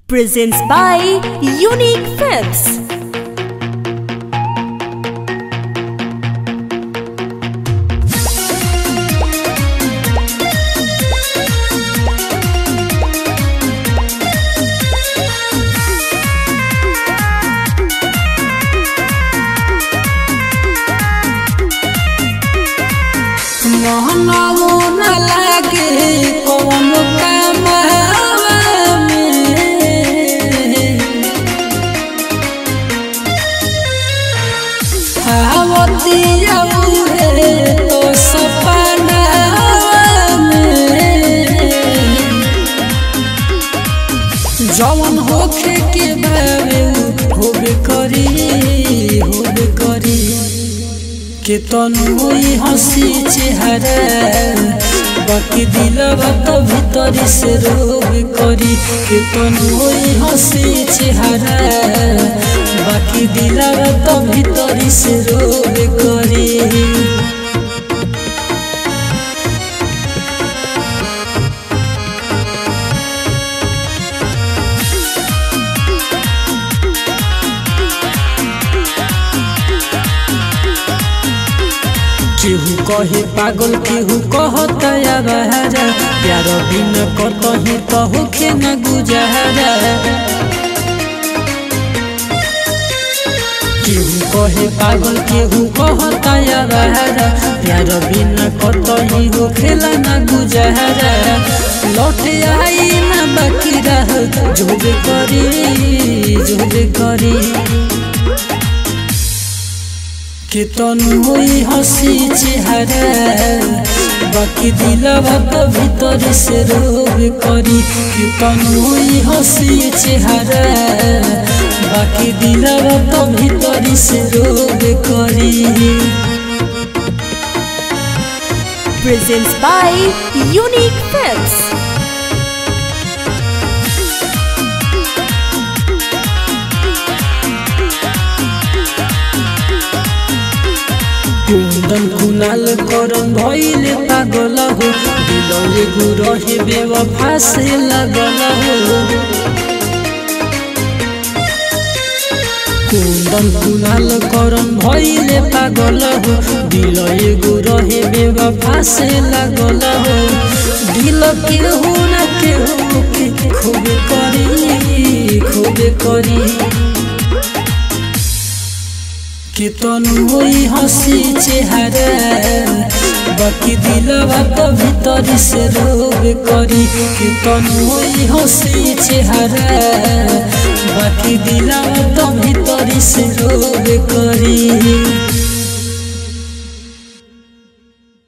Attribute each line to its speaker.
Speaker 1: presents by Unique Films.
Speaker 2: मोहनवो न लागे कौन कामवा में आवती रे तो सपनावा में जवन होखे के बावे होबे करी होबे करी के तनुई हंसी चेहरा बाकी दिलवा तो भीतर से रोग करी के तनुई हंसी चेहरा बाकी दिलवा तो भीतर से रोग करी केहू कहे पागल केहू कहता बहारा प्यार बिन कतही तो होखे न गुजारा केहू कहे पागल केहू कहता बहारा प्यार बिन कतही होखेला न गुजारा लौटे आई न बाकी रह जोबे करी जोबे करी के तनुई हंसी चेहरा बाकी दिलवा तो भीतर से रोग करी के तनुई हंसी चेहरा बाकी दिलवा तो भीतर से रोग करी
Speaker 1: Presents by Unique Films.
Speaker 2: कुंदन कुनाल करन भइले पागल हो दिलले गुरहे बेवफा से लगल हो कुंदन कुनाल करन भइले पागल हो दिलले गुरहे बेवफा से लगल हो दिल के हो ना के हो के खूब करी खूब करी के तनुई हंसी चेहरा बाकी दिलवा तो भीतर से रोग करी के तनुई हंसी चेहरा बाकी दिलवा तो भीतर से रोग करी